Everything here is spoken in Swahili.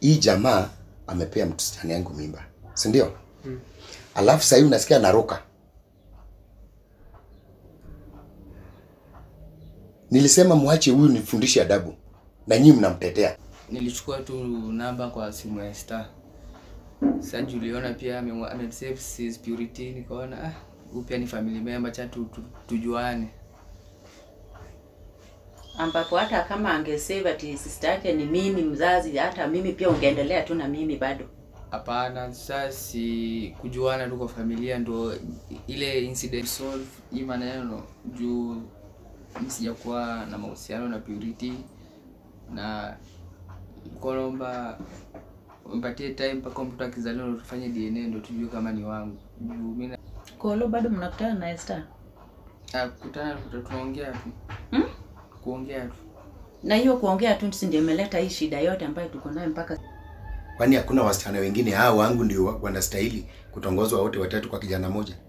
hii jamaa amepea msichana yangu mimba, si ndio? Alafu sasa hivi unasikia naruka. Nilisema mwache huyu nifundishe adabu, na nyinyi mnamtetea. Nilichukua tu namba kwa simu ya Star. Sasa juliona pia ame- amesave his purity, nikaona ah, huyu pia ni family member, cha tu, tu, tujuane. ambapo hata kama angesave ati sister yake ni mimi mzazi, hata mimi pia ungeendelea tu na mimi bado. Hapana, sasa si kujuana tu kwa familia ndo ile incident solve hii maneno juu mi sijakuwa na mahusiano na Purity na kolomba mpatie time mpaka mtoto akizaliwa ndo tufanye DNA ndo tujue kama ni wangu. Juu mimi na- Kolo bado mnakutana na Esther? ah, kukutana tuta- tunaongea tu. Hmm? Kuongea tu. Na hiyo kuongea tu si ndio imeleta hii shida yote ambayo tuko nayo mpaka Kwani hakuna wasichana wengine hao wangu ndio wa- wanastahili kutongozwa wote watatu kwa kijana moja?